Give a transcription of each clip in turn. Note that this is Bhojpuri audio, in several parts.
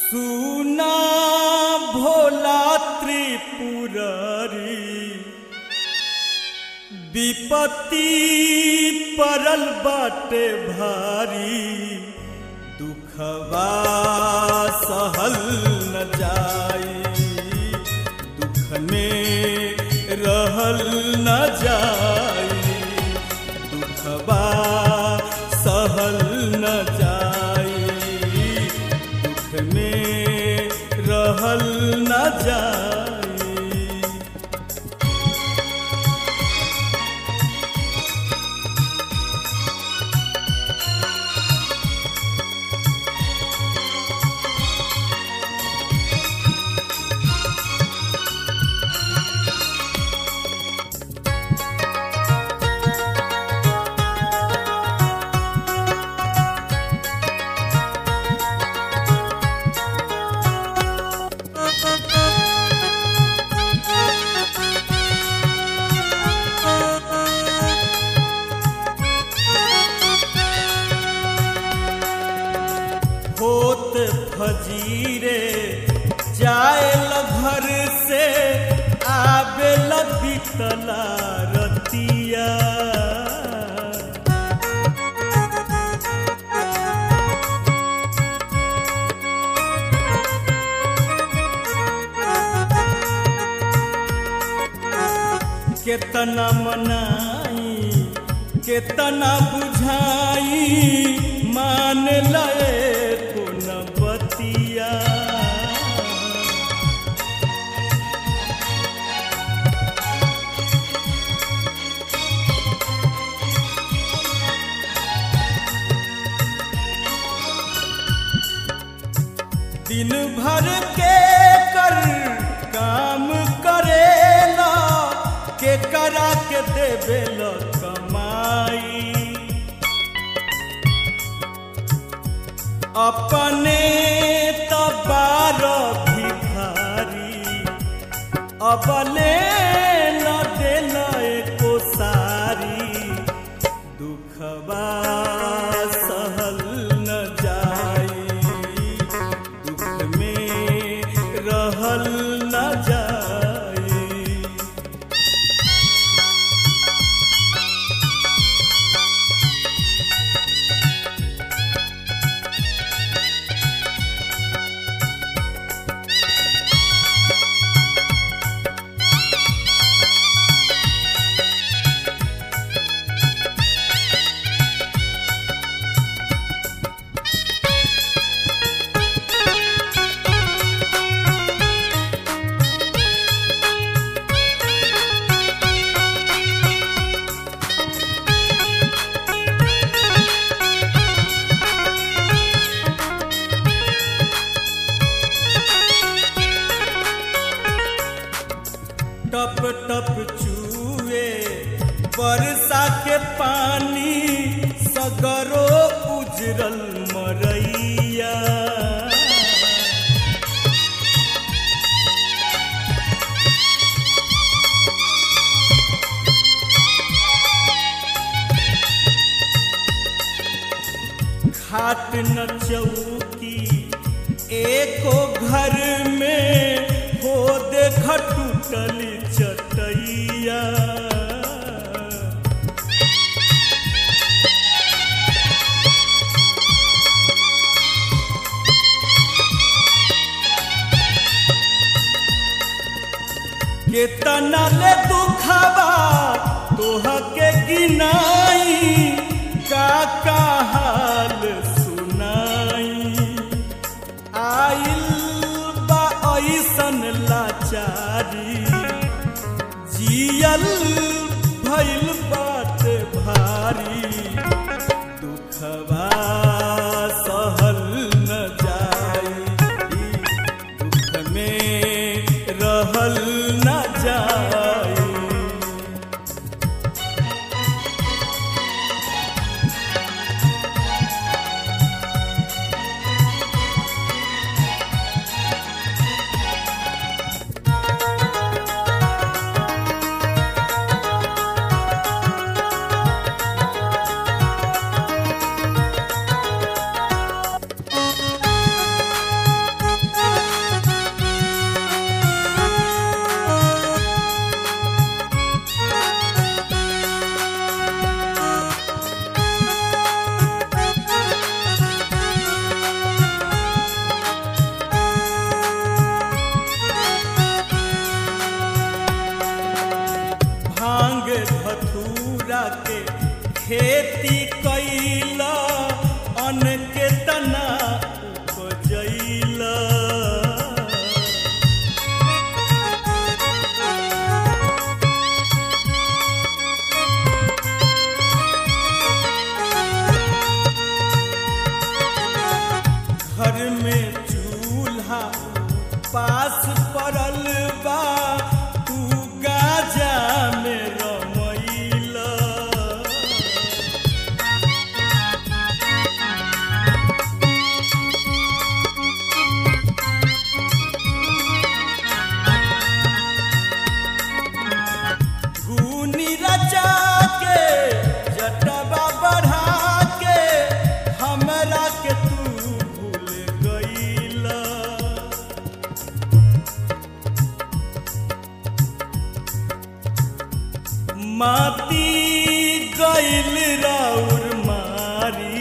सुना भोला त्रिपुरारी विपत्ति परल बाटे भारी दुखवा सहल न जाई दुख में रहल न जाई दुखवा सहल न जाई दुख में रहल न जाई होत फजीरे जाए घर से आवे बीतला रतिया केतना मनाई केतना बुझाई मान लए को न बतिया दिन भर के कर काम करेला के करा के देवेला कमाई अपने तबार भिखारी अबले न देल एको सारी दुखबा सहल न जाई दुख में रहल न जाई टप टप चूए बरसा के पानी सगरो उजरल मरैया खाट न चौकी एको घर में हो देख टूटल चटैया केतना ले दुखबा तोह के गिनाई का का हाल सुनाई आइल बा ऐसन लाचारी जियल भइल बात भारी दुखबा सहल न जाई दुख में रहल न जाई खेती कैला अन्न के तना उपजैला घर में चूल्हा पास पड़ल बा तू गाजा में रमैला घूनी रचा के जटवा बढ़ा के हमरा के तू भूल गईला माती गईल राउर मारी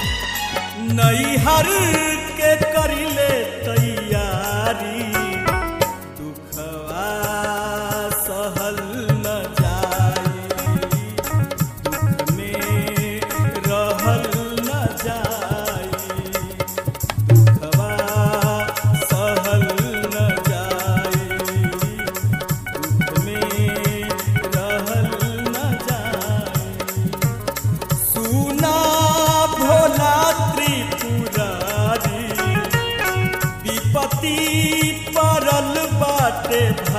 नैहर के करिले तैयारी दुखवा सहल न जाई दुख में रहल न जाई दुखवा सहल न जाई दुख में रहल न जाई सुना भोला त्रिपुरारी विपत्ति पड़ल बाटे